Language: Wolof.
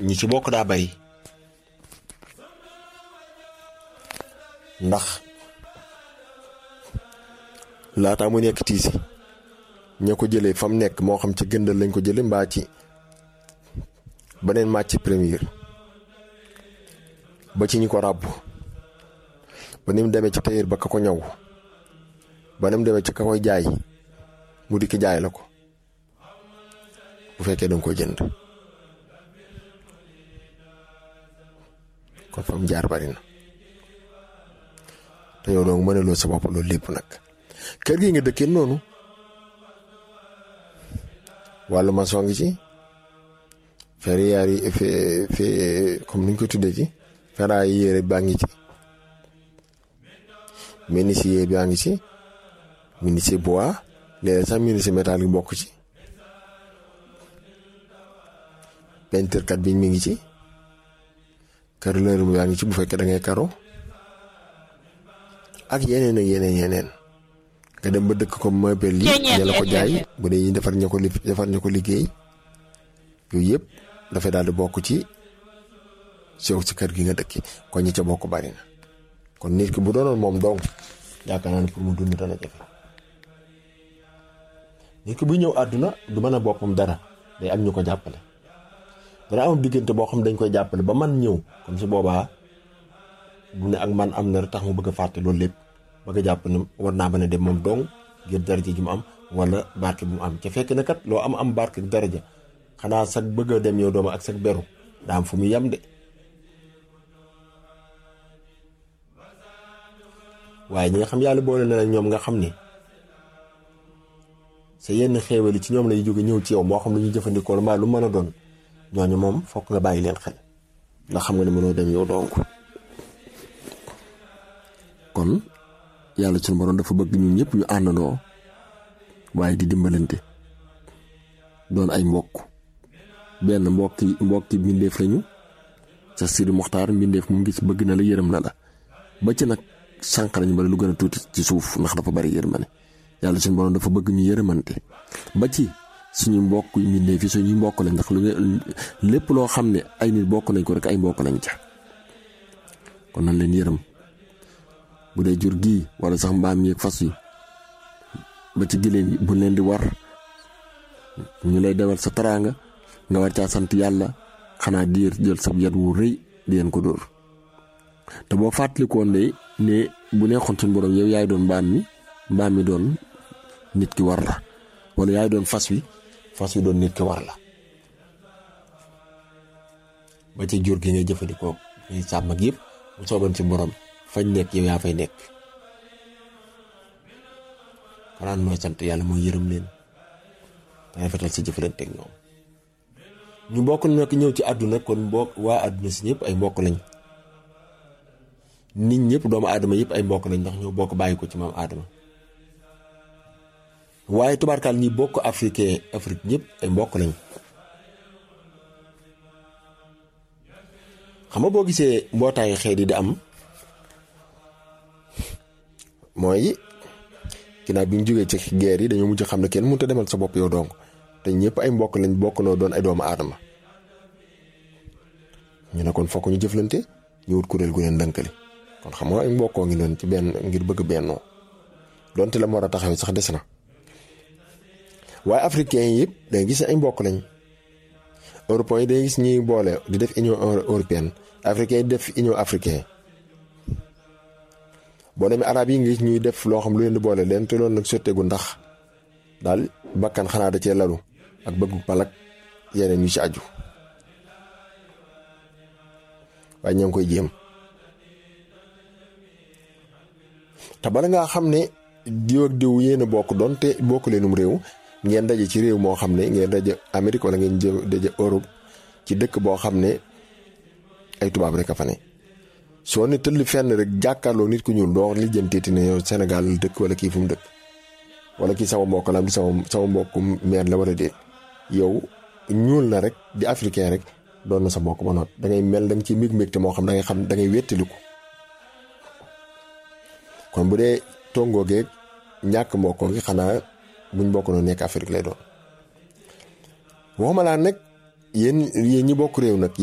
ñi ci bokk daa bari ndax laataa mu nekk tiisi ña ko jëlee fa mu nekk moo xam ci gëndal lañ ko jëlee mbaa ci beneen màcc première ba ci ñi ko ràbb ba ni mu demee ci tailleur ba ka ko ñaw ba ni mu demee ci ka koy jaay mu dikk jaay la ko bu fekkee danga koy jënd kon fa mu jaar bari na te yow donc mënaloo sa bopp loolu lépp nag kër gi nga dëkkee noonu wàllu maçon ngi ci ferrière yi fe fe comme ni ñu ko tuddee ci ferraille yére baa ngi ci menuisier baa ngi ci menuisier bois léeg sax menuisier métal gi bokk ci peinture kat bi mi ngi ci carreleur bi baa ngi ci bu fekkee da ngay karo ak yeneen ak yeneen yeneen nga dem ba dëkk ko meuble yi ña la ko jaay bu dee ñi defar ña ko li defar ña ko liggéey yooyu yëpp dafay daal di bokk ci sew si kër gi nga dëkki kon ñi ca bokk bari na kon nit ki bu doonoon moom dong yaakaar naa ne pour mu dund dana jafe nit ki bu ñëw àdduna du mën a boppam dara day am ñu ko jàppale dana am diggante boo xam dañ koy jàppale ba man ñëw comme si boobaa bu ne ak man am na tax mu bëgg a fàtte loolu lépp bëgg a jàpp ne war naa mën a dem moom dong ngir daraja ji mu am wala barke bu mu am ca fekk na kat loo am am barke daraja xanaa sag bëgg a dem yow dooma ak sag beru daa am fu mu yem de waaye ñi nga xam yàlla boole na ñoom nga xam ni sa yenn xéewali ci ñoom lay jóge ñëw ci yow moo xam lu ñuy jëfandikoo mbaa lu mën a doon ñooñu moom fokk nga bàyyi leen xel ndax xam nga ne mënoo dem yow donc kon yàlla suñu borom dafa bëgg ñun ñëpp ñu àndandoo waaye di dimbalante doon ay mbokk benn mbokki mbokki mbindeef lañu sa siri moxtaar mbindeef mu ngi ci bëgg na la yërëm na la ba ci nag sànq lañu bari lu gën a tuuti ci suuf ndax dafa bari yërmane yàlla suñu borom dafa bëgg ñu yërëmante ba ci suñu mbokk yi mbindeef yi suñuy mbokk lañ ndax lu lépp loo xam ne ay nit bokk nañ ko rek ay mbokk lañ ca kon nañ leen yërëm bu dee jur gii wala sax mbaam yeeg fas yi ba ci giléem yi bu leen di war ñu lay demal sa taraanga nga war caa sant yàlla xanaa diir jël sab yat wu rëy di leen ko dóor te boo fàttalikoon de ne bu neexoon suñu borom yow yaay doon mbaam mi mbaam mi doon nit ki war la wala yaay doon fas wi fas wi doon nit ki war la ba ci jur gi ngay jëfandikoo ngay sàmm ak yëpp bu sooban ci borom fañ nekk yow yaa fay nekk xanaa mooy sant yàlla mooy yërëm leen te rafetal sa jëflanteeg ñoom ñu bokk nag ñëw ci àdduna kon mbokk waa àdduna si ñëpp ay mbokk lañ nit ñëpp doomu aadama yëpp ay mbokk lañ ndax ñoo bokk bàyyi ko ci maam aadama waaye tubaarkaal ñi bokk africain Afrique ñëpp ay mbokk lañ xam nga boo gisee mbootaayu xeet yi di am mooy ginnaaw bi ñu jógee ci guerre yi dañoo mujj xam ne kenn mënut a demal sa bopp yow donc te ñëpp ay mbokk lañ bokk noo doon ay doomu aadama ñu ne kon fokk ñu jëflante ñu wut kuréel gu leen dënkali kon xam nga ay mbokkoo ngi doon ci benn ngir bëgg bennoo donte la mu war a taxawee sax des na waaye africain yi yëpp dangay gis ay mbokk lañ européens yi dangay gis ñuy boole di def union européenne africain yi def union africain boo demee arab yi ngi ñuy def loo xam lu leen di boole leen te loolu nag sotteegu ndax daal bakkan xanaa da cee lalu ak bëggu palak yeneen yu ci aju waaye ñoo ngi koy jéem te bala ngaa xam ne diw ak diw yéen a bokk doon te bokk leenum réew ngeen daje ci réew moo xam ne ngeen daje Amérique wala ngeen daje Europe ci dëkk boo xam ne ay tubaab rek a fa ne soo ne tëll fenn rek jàkkaarloo nit ku ñuul doo lijjanteeti ne yow Sénégal dëkk wala kii fu mu dëkk wala kii sama mbokk la am di sama sama mbokku meer la wala déet yow ñuul na rek di africain rek doon na sa mbokk ba noot da ngay mel da nga ci mig mbégte moo xam da ngay xam da ngay wéttaliku kon bu dee tongoo geeg ñàkk mbokkoo gi xanaa buñ bokk noonu nekk Afrique lay doon waxuma laa nag yéen yéen ñi bokk réew nag